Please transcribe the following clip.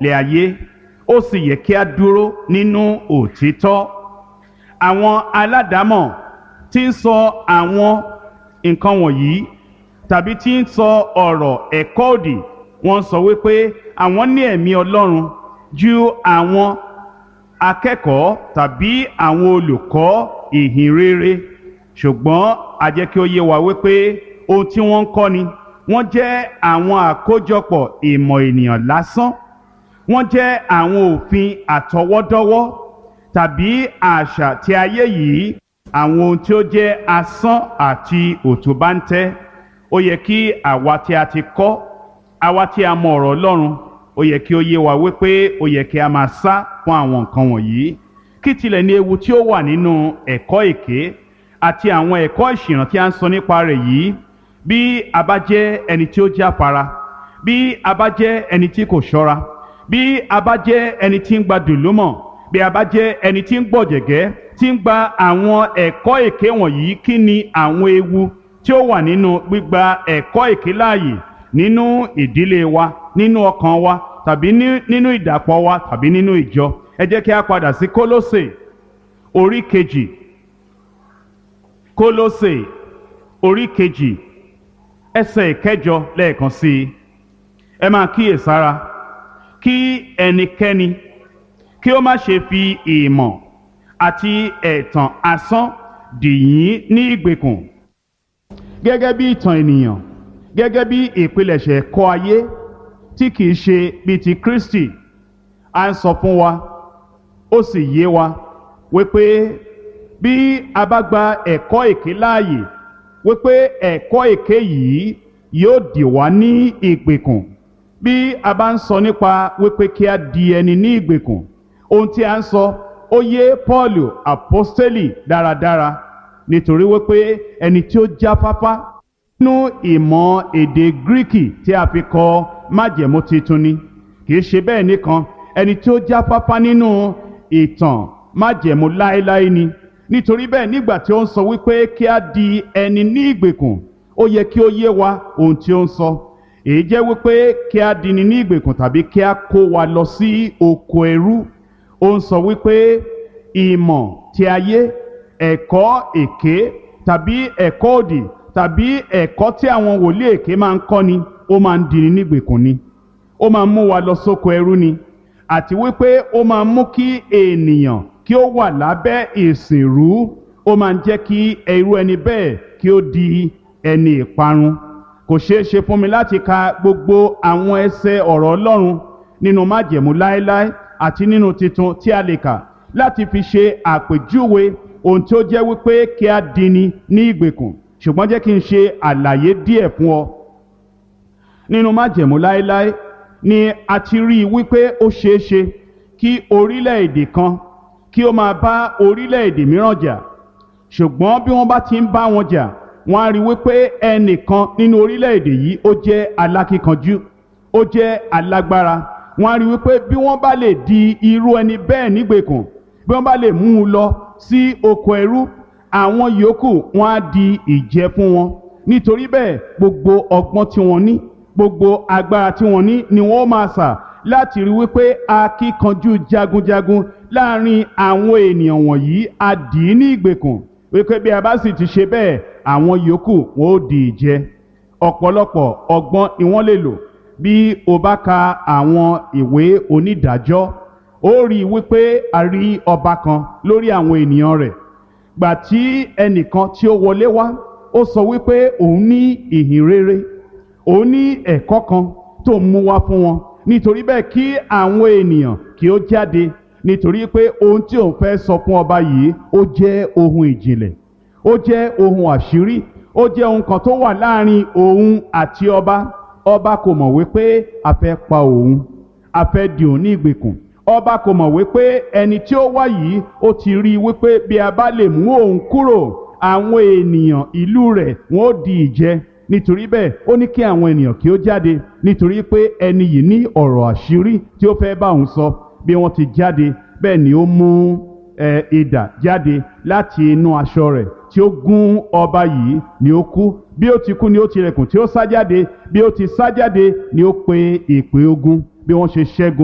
lé ayé ó sì yẹ kí a dúró nínú òtítọ́ àwọn aládàámọ̀ tí ń sọ àwọn nǹkan wọ̀nyí tàbí tí ń sọ ọ̀rọ̀ ẹ̀kọ́ òdì wọ́n sọ wípé àwọn ní ẹ̀mí Ọlọ́run ju àwọn akẹ́kọ̀ọ́ tàbí àwọn olùkọ́ ìhìn rere ṣùgbọ́n a jẹ́ kí ó yé wa wípé ohun tí wọ́n ń kọ́ ni wọ́n jẹ́ àwọn àkójọpọ̀ ìmọ̀ ènìyàn lásán wọ́n jẹ́ àwọn òfin àtọwọ́dọ́wọ́ tàbí àṣà tí ayé yìí àwọn ohun tí ó jẹ́ asán àti òtúbáńtẹ́ ó yẹ kí àwa tí a ti kọ́ àwa tí a mọ ọ̀rọ̀ Ọlọ́run ó yẹ kí ó yé wa wípé ó yẹ kí a máa sá fún àwọn nǹkan wọ̀nyí kí tilẹ̀ ní ewu tí ó wà nínú ẹ̀kọ́ èké àti àwọn ẹ̀kọ́ ìṣìnà tí a ń sọ nípa rẹ̀ yìí bí a bá jẹ́ ẹni tí ó jáfara bí a bá jẹ́ ẹni tí kò ṣọ́ra bí a bá jẹ́ ẹni tí ń gba dùlúmọ̀ bí a bá jẹ́ ẹni tí ń gbọ̀jẹ̀gẹ́ tí ń gba àwọn ẹ̀kọ́ èké wọ̀nyí kí ni àwọn ewu tí ó wà nínú gbígba ẹ̀kọ́ èké láàyè nínú ìdílé wa nínú ọkàn wa tàbí nínú ìdàpọ̀ wa tàbí nínú ìjọ ẹ jẹ́ kí a padà sí Kólósè orí kejì Kólósè orí kejì ẹsẹ̀ ìkẹjọ lẹ́ẹ̀kan sí i ẹ máa kíyèsára kí ẹnikẹ́ni kí ó má ṣe fi ìmọ̀ àti ẹ̀tàn asán dì yín ní ìgbèkùn gẹ́gẹ́ bí ìtàn ènìyàn gẹ́gẹ́ bí ìpilẹ̀ṣẹ̀ ẹ̀kọ́ ayé tí kìí ṣe bíi ti Kristi à ń sọ fún wa ó sì yé wa wípé bí a bá gba ẹ̀kọ́ èké láàyè wípé ẹ̀kọ́ èké yìí yóò dì wá ní ìgbèkùn bí a bá ń sọ nípa wípé kí a di ẹni ní ìgbèkùn ohun tí a ń sọ ó yé Paul apostoli dáradára nítorí wípé ẹni tí ó jáfáfá nínú ìmọ̀ èdè gíríkì tí a fi kọ májẹ̀mú titun ni kì í ṣe bẹ́ẹ̀ nìkan ẹni tí ó jáfáfá nínú ìtàn májẹ̀mú láéláé ni nítorí bẹ́ẹ̀ nígbà tí ó ń sọ wípé kí a di ẹni ní ìgbèkùn ó yẹ kí ó yé wa ohun tí ó ń sọ èyí jẹ́ wípé kí a di ni ní ìgbèkùn tàbí kí a kó wa lọ sí oko ẹrú ó ń sọ wípé ìmọ̀ tí ayé ẹ̀kọ́ èké tàbí ẹ̀kọ́ òdì tàbí ẹ̀kọ́ tí àwọn wòlíì èké máa ń kọ́ ni ó máa ń dini nígbèkùn ni ó máa ń mú wa lọ sóko ẹrú ni àti wípé ó máa ń mú kí ènìyàn kí ó wà lábẹ́ ìsìnrú ó máa ń jẹ́ kí irú ẹni bẹ́ẹ̀ kí ó di ẹni ìparun kò ṣeé ṣe fún mi láti ka gbogbo àwọn ẹsẹ̀ ọ̀rọ̀ Ọlọ́run nínú májẹ̀mú láéláé àti nínú titun tí a lè kà láti fi ṣe àpèjúwe ohun tí ó jẹ́ wípé kí a dini ní ìgbèkùn ṣùgbọ́n jẹ́ kí n ṣe àlàyé díẹ̀ fún ọ. nínú májẹ̀mú láéláé ni a ti rí i wípé ó ṣeé ṣe kí orílẹ̀-èdè kan kí ó máa bá orílẹ̀-èdè mìíràn jà ṣùgbọ́n bí wọ́n bá ti ń bá wọn jà wọ́n á rí i wípé ẹnìkan nínú orílẹ̀-èdè yìí ó jẹ́ alákíkanjú ó jẹ́ alágbára wọ́n á rí i wípé bí wọ́n bá lè di irú ẹni bẹ́ẹ̀ nígbèkùn bí wọ́n bá lè mú un lọ sí oko ẹrú àwọn yòókù wọn á di ìjẹ fún wọn nítorí bẹ́ẹ̀ gbogbo ọgbọ́n tí wọ́n ní gbogbo agbára tí wọ́n ní ni wọ́n máa sà láti rí wípé akíkanjú jagunjagun láàrin àwọn ènìyàn wọ̀nyí á dì í ní ìgbèkùn wípé bí a bá sì ti ṣe bẹ́ẹ̀ àwọn yòókù wọn ó di ìjẹ ọ̀pọ̀lọpọ̀ ọgbọ́n ni wọ́n lè lò bí o bá ka àwọn ìwé onídàájọ́ ó rí i wípé a rí ọba kan lórí àwọn ènìyàn rẹ̀ gbà tí ẹnìkan tí ó wọlé wá ó sọ wípé òun ní ìhìn rere òun ní ẹ̀kọ́ kan tó ń mú wá fún wọn nítorí bẹ́ẹ̀ kí àwọn ènìyàn kí ó jáde nítorí pé ohun tí òun fẹ́ sọ fún ọba yìí ó jẹ́ ohun ìjìnlẹ̀ ó jẹ́ ohun àṣírí ó jẹ́ ohun kan tó wà láàrin òun àti ọba ọba kò mọ̀ wípé a fẹ́ pa òun a fẹ́ di òun ní ìgbèkùn ọba kò mọ̀ wípé ẹni tí ó wá yìí ó ti rí i wípé bí a bá lè mú òun kúrò àwọn ènìyàn ìlú rẹ̀ wọ́n ó di ìjẹ nítorí bẹ́ẹ̀ ó ní kí àwọn ènìyàn kí ó jáde nítorí pé ẹni yìí ní ọ̀rọ̀ àṣírí tí ó fẹ́ bá òun sọ bí wọ́n ti jáde bẹ́ẹ̀ ni ó mú ẹ idà jáde láti inú aṣọ rẹ̀ tí ó gún ọba yìí ni ó kú bí ó ti kú ni ó tilẹ̀kùn tí ó sá jáde bí ó ti sá jáde ni ó pe ìpè ogun bí wọ́n ṣe ṣẹ́gun.